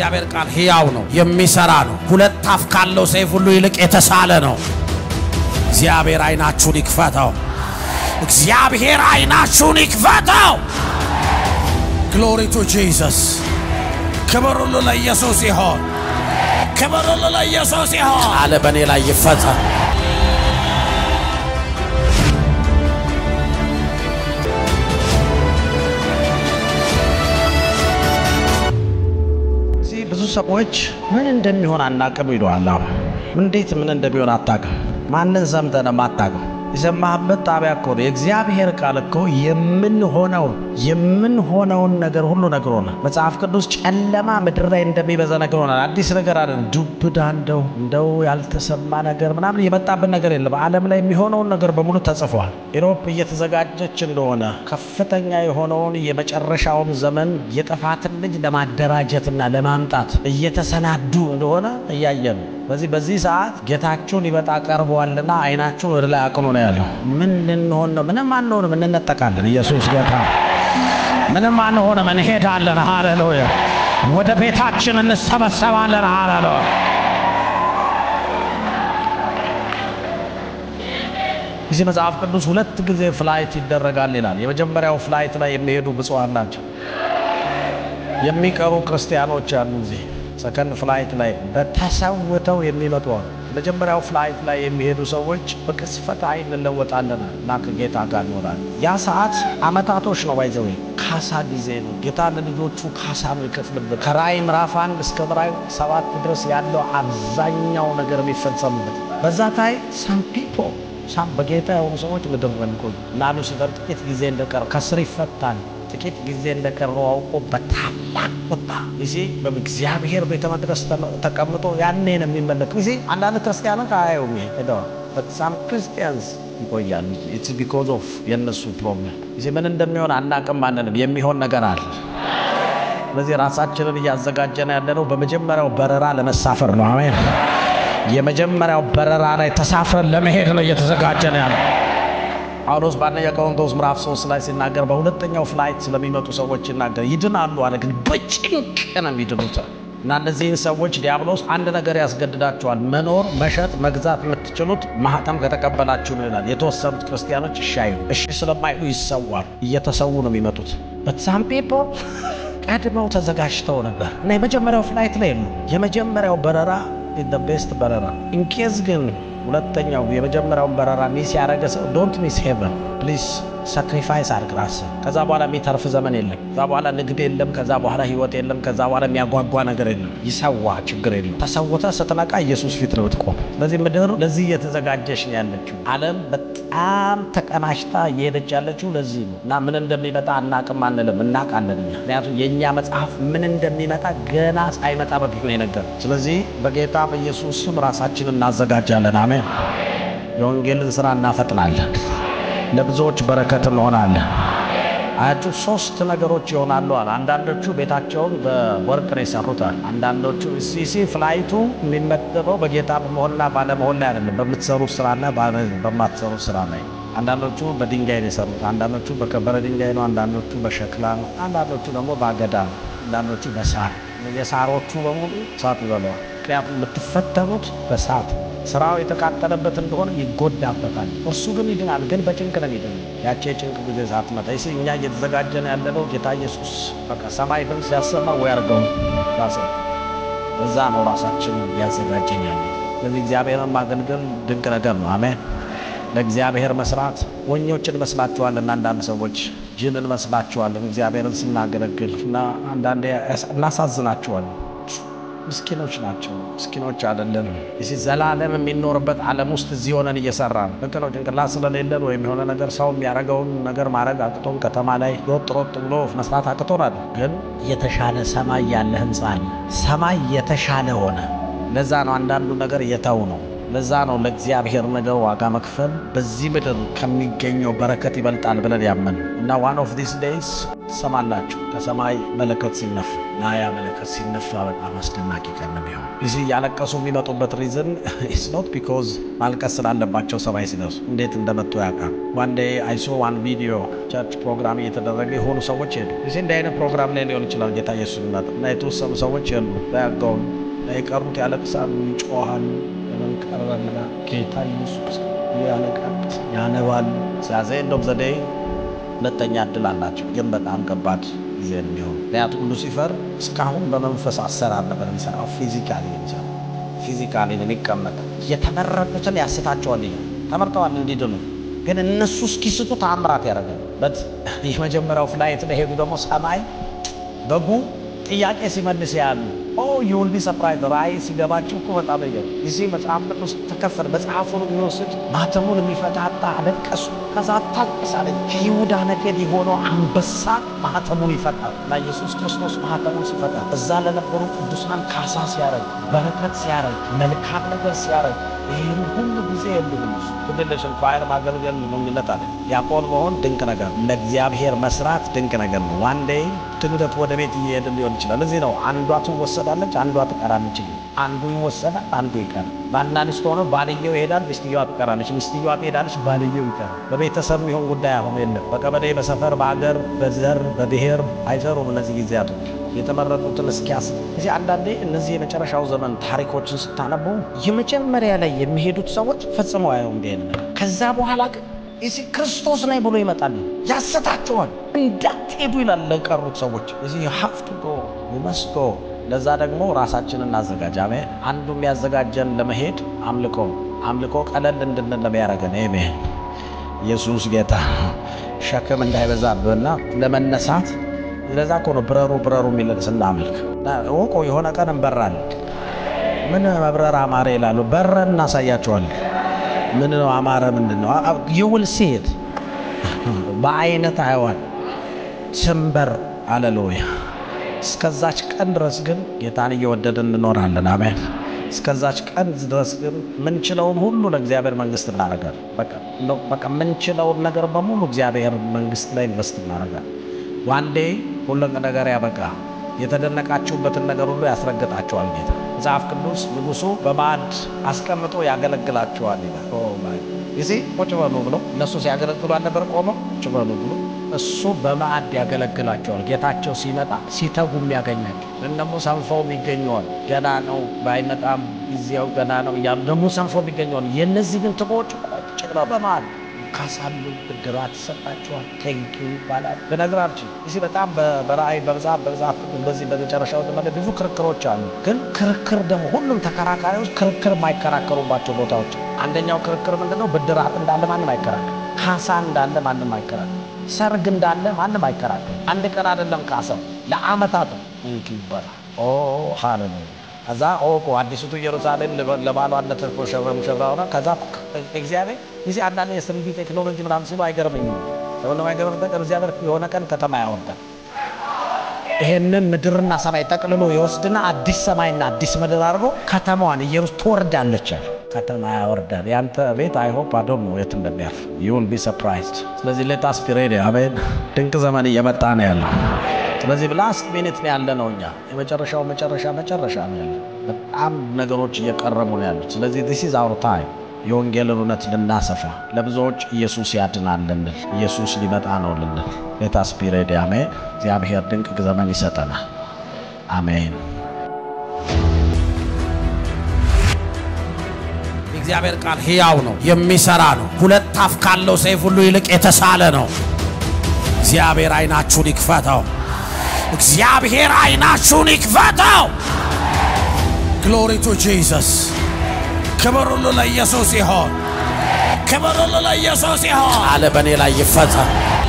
የእግዚአብሔር ቃል ሕያው ነው፣ የሚሰራ ነው። ሁለት አፍ ካለው ሰይፍ ሁሉ ይልቅ የተሳለ ነው። እግዚአብሔር አይናችሁን ይክፈተው። እግዚአብሔር አይናችሁን ይክፈተው። ግሎሪ ቱ ጂሰስ። ክብር ሁሉ ለኢየሱስ ይሆን። ክብር ሁሉ ለኢየሱስ ይሆን። ቃል በእኔ ላይ ይፈጸም። እዚህ ብዙ ሰዎች ምን እንደሚሆን አናቅም ይለዋል። አሁን እንዴት ምን እንደሚሆን አታቅም። ማንን ሰምተህ ነው የማታቅም? የሰማህበት ጣቢያ እኮ ነው። የእግዚአብሔር ቃል እኮ የምንሆነውን የምንሆነውን ነገር ሁሉ ነግሮናል። መጽሐፍ ቅዱስ ጨለማ ምድር ላይ እንደሚበዛ ነግሮናል። አዲስ ነገር አለ ዱብዳ እንደው እንደው ያልተሰማ ነገር ምናምን የመጣብን ነገር የለም። ዓለም ላይ የሚሆነውን ነገር በሙሉ ተጽፏል። ኢሮፕ እየተዘጋጀች እንደሆነ ከፍተኛ የሆነውን የመጨረሻውን ዘመን የጥፋትን ልጅ ለማደራጀትና ለማምጣት እየተሰናዱ እንደሆነ እያየን ነው። በዚህ በዚህ ሰዓት ጌታችሁን ሊመጣ ቀርበዋልና አይናችሁን ወደ ላይ አቅኑ ነው ያለው። ምን ልንሆን ነው? ምንም አንሆንም፣ እንነጠቃለን። ኢየሱስ ጌታ ምንም አንሆንም፣ እንሄዳለን። ሃሌሉያ! ወደ ቤታችን እንሰበሰባለን። ሃሌሉያ! እዚህ መጽሐፍ ቅዱስ ሁለት ጊዜ ፍላይት ይደረጋል ይላል። የመጀመሪያው ፍላይት ላይ የሚሄዱ ብፁዓን ናቸው። የሚቀሩ ክርስቲያኖች አሉ እዚህ ሰከንድ ፍላይት ላይ በተሰውተው የሚመጡ አሉ። መጀመሪያው ፍላይት ላይ የሚሄዱ ሰዎች በቅስፈት አይን እንለወጣለን እና ከጌታ ጋር እንሆናለን። ያ ሰዓት አመታቶች ነው። ባይዘው ካሳ ጊዜ ነው። ጌታ ለልጆቹ ካሳ ነው ይከፍልበት። ከራእይ ምዕራፍ አንድ እስከ ምዕራፍ ሰባት ድረስ ያለው አብዛኛው ነገር የሚፈጸምበት በዛ ታይ ሳም ፒፖ ሳም በጌታ የሆኑ ሰዎች ምድር ረንቆ እና ሉሲፈር ጥቂት ጊዜ እንደቀረ ከስር ይፈታል። ጥቂት ጊዜ እንደቀረው አውቆ በታላቅ ቁጣ ጊዜ በእግዚአብሔር ቤተ መቅደስ ተቀምጦ ያኔ ነው የሚመለክ ጊዜ አንዳንድ ክርስቲያኖች አያዩም ሄደዋል። በጣም ክርስቲያንስ ይቆያል። ኢትስ ቢኮዝ ኦፍ የእነሱ ፕሮብለም ጊዜ ምን እንደሚሆን አናቅም። አንንም የሚሆን ነገር አለ። ስለዚህ ራሳችንን እያዘጋጀን ያለነው በመጀመሪያው በረራ ለመሳፈር ነው። አሜን። የመጀመሪያው በረራ ላይ ተሳፍረን ለመሄድ ነው እየተዘጋጀን ያለ ጳውሎስ በአንደኛ ቆሮንቶስ ምዕራፍ 3 ላይ ሲናገር በሁለተኛው ፍላይት ስለሚመጡ ሰዎች ይናገር። ይድናሉ አለ፣ ግን በጭንቅ ነው የሚድኑት። እና እነዚህን ሰዎች ዲያብሎስ አንድ ነገር ያስገድዳቸዋል። መኖር፣ መሸጥ፣ መግዛት የምትችሉት ማህተም ከተቀበላችሁ ነው ይላል። የተወሰኑት ክርስቲያኖች እሺ አይሉ እሺ ስለማይሉ ይሰዋሉ። እየተሰዉ ነው የሚመጡት። በሳም ፔፖ ቀድመው ተዘጋጅተው ነበር እና የመጀመሪያው ፍላይት ላይ የሉ። የመጀመሪያው በረራ ቤስት በረራ ኢንኬዝ ግን ሁለተኛው የመጀመሪያውን በረራ ሚስ ያደረገ ሰው ዶንት ሚስ ሄቨን ፕሊዝ ሳክሪፋይስ አድርግ ራስህ። ከዛ በኋላ የሚተርፍ ዘመን የለም። ከዛ በኋላ ንግድ የለም። ከዛ በኋላ ህይወት የለም። ከዛ በኋላ የሚያጓጓ ነገር የለም። ይሰዋ ችግር የለም። ተሰውተ ስትነቃ ኢየሱስ ፊት ነው ትቆም። ስለዚህ ምድር ለዚህ እየተዘጋጀች ነው ያለችው። ዓለም በጣም ተቀናሽታ እየሄደች ያለችው ለዚህ ነው እና ምን እንደሚመጣ አናቅም አንልም፣ እናቃለን እኛ። ምክንያቱም የእኛ መጽሐፍ ምን እንደሚመጣ ገና ሳይመጣ በፊት ነው የነገር። ስለዚህ በጌታ በኢየሱስ ስም ራሳችንን እናዘጋጃለን። አሜን። የወንጌልን ስራ እናፈጥናለን። ለብዙዎች በረከት እንሆናለን። አያችሁ ሶስት ነገሮች ይሆናሉ አለ። አንዳንዶቹ ቤታቸውን በወርቅ ነው የሰሩታል። አንዳንዶቹ ሲሲ ፍላይቱ የሚመደበው በጌታ በመሆንና ባለመሆን ላይ አይደለም፣ በምትሰሩት ስራና በማትሰሩት ስራ ላይ። አንዳንዶቹ በድንጋይ ነው የሰሩት፣ አንዳንዶቹ በከበረ ድንጋይ ነው፣ አንዳንዶቹ በሸክላ ነው፣ አንዳንዶቹ ደግሞ በአገዳ ነው፣ አንዳንዶቹ በሳር። የሳሮቹ በሙሉ እሳት ይበለዋል። ምክንያቱም የምትፈተኑት በሳት ስራው የተቃጠለበት እንደሆነ ይጎዳበታል። እርሱ ግን ይድናል። ግን በጭንቅ ነው ይድን። ያቺ የጭንቅ ጊዜ ሳትመጣ ይስ እኛ እየተዘጋጀን ያለነው ጌታ ኢየሱስ በቃ ሰማይ ድምፅ ሲያሰማ ወይ አርገው ራስ እዛ ነው ራሳችን እያዘጋጀን ያለ። ስለዚህ እግዚአብሔርን ማገልገል ድንቅ ነገር ነው። አሜን። ለእግዚአብሔር መስራት ሞኞች እንመስላችኋለን። አንዳንድ ሰዎች ጅል እንመስላችኋለን እግዚአብሔርን ስናገለግል እና አንዳንዴ እናሳዝናችኋለን። ምስኪኖች ናቸው። ምስኪኖች አይደለንም። እዚህ ዘላለም የሚኖርበት ዓለም ውስጥ እዚህ ሆነን እየሰራ ነው። ልክ ነው። ጭንቅላት ስለሌለን ወይም የሆነ ነገር ሰው የሚያደርገውን ነገር ማድረግ አቅቶን ከተማ ላይ ሮጥ ሮጥ ብሎ መስራት አቅቶናል። ግን የተሻለ ሰማይ ያለ ህንፃ አለ። ሰማይ የተሻለ ሆነ። ለዛ ነው አንዳንዱ ነገር እየተው ነው ለዛ ነው ለእግዚአብሔር ነገር ዋጋ መክፈል በዚህ ምድር ከሚገኘው በረከት ይበልጣል ብለን ያመን እና ዋን ኦፍ ዲስ ዴይስ ትሰማላችሁ ከሰማይ መለከት ሲነፋ እና ያ መለከት ሲነፋ በጣም አስደናቂ ቀን ነው የሚሆን። እዚህ እያለቀሱ የሚመጡበት ሪዝን ኢትስ ኖት ቢኮዝ ማልቀስ ስላለባቸው ሰማይ ሲደርሱ እንዴት እንደመጡ ያውቃል። ዋን ዴይ አይሶ ዋን ቪዲዮ ቸርች ፕሮግራም እየተደረገ የሆኑ ሰዎች ሄዱ። እዚህ እንዲህ አይነት ፕሮግራም ላይ ሊሆን ይችላል ጌታ ኢየሱስ ይመጣ እና የተወሰኑ ሰዎች የሉ ያገውን የቀሩት ያለቅሳሉ፣ ይጮሃሉ። ለምን ቀረበና ጌታ ኢየሱስ ያለቃል፣ ያነባል። ሲያዘ ኤንድ ዘዴይ ሁለተኛ እድል አላቸው፣ ግን በጣም ከባድ ጊዜ የሚሆን ምክንያቱም ሉሲፈር እስካሁን በመንፈስ አሰራር ነበር የሚሰራው። ፊዚካሊ የሚሰራው ፊዚካሊ ነው የሚቀመጠው። የተመረጡትን ያስታቸዋል። ይሄ ተመርጠዋል እንዲድኑ፣ ግን እነሱ እስኪስቱ ተአምራት ያደርጋል። በት የመጀመሪያው ፍላይት ላይ ሄዱ ደግሞ ሰማይ በጉ ጥያቄ ሲመልስ ያሉ ኦ ዩል ቢ ሰፕራይዝ ራእይ ሲገባቸው እኮ በጣም የ እዚህ መጽሐፍ ቅዱስ ተከፈል መጽሐፉን የሚወስድ ማተሙን የሚፈታታ አለቀሱ። ከዛ ታልቅሳለ ከይሁዳ ነገድ የሆነው አንበሳ ማህተሙን ይፈታል እና ኢየሱስ ክርስቶስ ማህተሙን ሲፈታ እዛ ለነበሩ ቅዱሳን ካሳ ሲያደርግ በረከት ሲያደርግ መልካም ነገር ሲያደርግ ይህን ሁሉ ጊዜ የሉም ትድልሽን ፋይር ማገልገል ግንኙነት አለ። ዲያቆን መሆን ድንቅ ነገር ነው። ለእግዚአብሔር መስራት ድንቅ ነገር ነው። ዋን ዴይ ድንገት ወደ ቤት እየሄድን ሊሆን ይችላል። እዚህ ነው አንዷ ትወሰዳለች፣ አንዷ ትቀራለች። አንዱ ይወሰዳል፣ አንዱ ይቀራል። ባልና ሚስት ሆነው ባልየው ይሄዳል፣ ሚስትየዋ ትቀራለች። ሚስትየዋ ትሄዳለች፣ ባልየው ይቀራል። በቤተሰብ ይሆን ጉዳይ አሁን የለም። በቀበሌ፣ በሰፈር፣ በሀገር፣ በዘር፣ በብሔር አይሰሩም እነዚህ ጊዜያቶች የተመረጡትን እስኪያስ እዚህ አንዳንዴ እነዚህ የመጨረሻው ዘመን ታሪኮችን ስታነቡ የመጀመሪያ ላይ የሚሄዱት ሰዎች ፈጽመው አየው እንዲ ከዛ በኋላ ግን እዚህ ክርስቶስ ነኝ ብሎ ይመጣል፣ ያሰታቸዋል። እንዳትሄዱ ይላል ለቀሩት ሰዎች እዚህ ሀፍቱ ጎ መስጎ ለዛ ደግሞ ራሳችንን እናዘጋጅ። አሜን። አንዱ የሚያዘጋጀን ለመሄድ አምልኮ አምልኮ ቀለል እንድንል ለሚያደርገን አሜን። ኢየሱስ ጌታ ሸክም እንዳይበዛብህና ለመነሳት ለዛ እኮ ነው ብረሩ ብረሩ የሚለን ስናመልክ እወቁ። የሆነ ቀን እንበራለን። ምን መብረር አማረ ይላሉ። በረን እናሳያቸዋለን። ምን ነው አማረ? ምንድን ነው ይውል ሲሄድ በአይነት አይዋል ስንበር አለሉያ። እስከዛች ቀን ድረስ ግን ጌታን እየወደድን እንኖራለን። አሜን። እስከዛች ቀን ድረስ ግን ምንችለውን ሁሉ ለእግዚአብሔር መንግስት እናደርጋለን። በቃ ምንችለውን ነገር በሙሉ እግዚአብሔር መንግስት ላይ ኢንቨስት እናደርጋለን። ዋንዴ ሁሉ ነገር ያበቃ። የተደነቃችሁበትን ነገር ሁሉ ያስረግጣቸዋል ጌታ። መጽሐፍ ቅዱስ ንጉሱ በማዕድ አስቀምጦ ያገለግላቸዋል ይላል። ጊዜ ቁጭ በሉ ብሎ እነሱ ሲያገለግሉ አልነበር ቆመው ቁጭ በሉ ብሎ እሱ በማዕድ ያገለግላቸዋል። ጌታቸው ሲመጣ ሲተጉ የሚያገኛቸው ደግሞ ሰንፈው ይገኘዋል። ገና ነው ባይመጣም ጊዜው ገና ነው እያሉ ደግሞ ሰንፈው ይገኘዋል። የእነዚህ ግን ትቦች ቁጭ ብለው በማዕድ ካሳሉ ብድራት ይሰጣቸዋል። ቴንኪ ይባላል። በነገራችን እዚህ በጣም በራእይ በመጽሐፍ በመጽሐፍ በዚህ በመጨረሻው ዘመን ብዙ ክርክሮች አሉ። ግን ክርክር ደግሞ ሁሉም ተከራካሪዎች ክርክር የማይከራከሩባቸው ቦታዎች አንደኛው ክርክር ምንድነው? ብድራት እንዳለ ማንም አይከራከር፣ ካሳ እንዳለ ማንም አይከራከር፣ ሰርግ እንዳለ ማንም አይከራከር። አንድ ቀን አይደለም ካሳው ለአመታት ቴንኪ ይባላል። ኦ ሃሌሉያ ከዛ ኦቆ አዲሱቱ ኢየሩሳሌም ለባሏ እንደተሸበ ሙሽራ ሆነ። ከዛ እግዚአብሔር ጊዜ አንዳንድ የስንዲ ቴክኖሎጂ ምናምን ሲሉ አይገርመኝም። ለሆነ አይገርም ነገር እግዚአብሔር የሆነ ቀን ከተማ ያወርዳል። ይሄንን ምድርና ሰማይ ጠቅልሎ ይወስድና አዲስ ሰማይና አዲስ ምድር አድርጎ ከተማዋን ኢየሩስ ትወርዳለች። ከተማ ያወርዳል። ያንተ ቤት አይሆፕ አዶም ነው የት እንደሚያርፍ ዩል ቢ ሰርፕራይዝድ። ስለዚህ ሌታስ ቢ ሬዲ አሜን። ድንቅ ዘመን እየመጣ ነው ያለው። ስለዚህ ላስት ሚኒት ነው ያለ ነው። እኛ የመጨረሻው መጨረሻ መጨረሻ ነው ያለ። በጣም ነገሮች እየቀረቡ ነው ያሉት። ስለዚህ ዲስ ኢዝ አወር ታይም የወንጌልን እውነት ልናሰፋ ለብዙዎች ኢየሱስ ያድናል ልንል ኢየሱስ ሊመጣ ነው ልንል ሌታስ ቢ ሬዲ አሜን። እግዚአብሔር ድንቅ ዘመን ይሰጠናል። አሜን። የእግዚአብሔር ቃል ሕያው ነው፣ የሚሰራ ነው። ሁለት አፍ ካለው ሰይፍ ሁሉ ይልቅ የተሳለ ነው። እግዚአብሔር አይናችሁን ይክፈተው። እግዚአብሔር አይናችሁን ይክፈተው። ግሎሪ ቱ ጂሰስ። ክብር ሁሉ ለኢየሱስ ይሆን። ክብር ሁሉ ለኢየሱስ ይሆን። ቃል በእኔ ላይ ይፈጸም።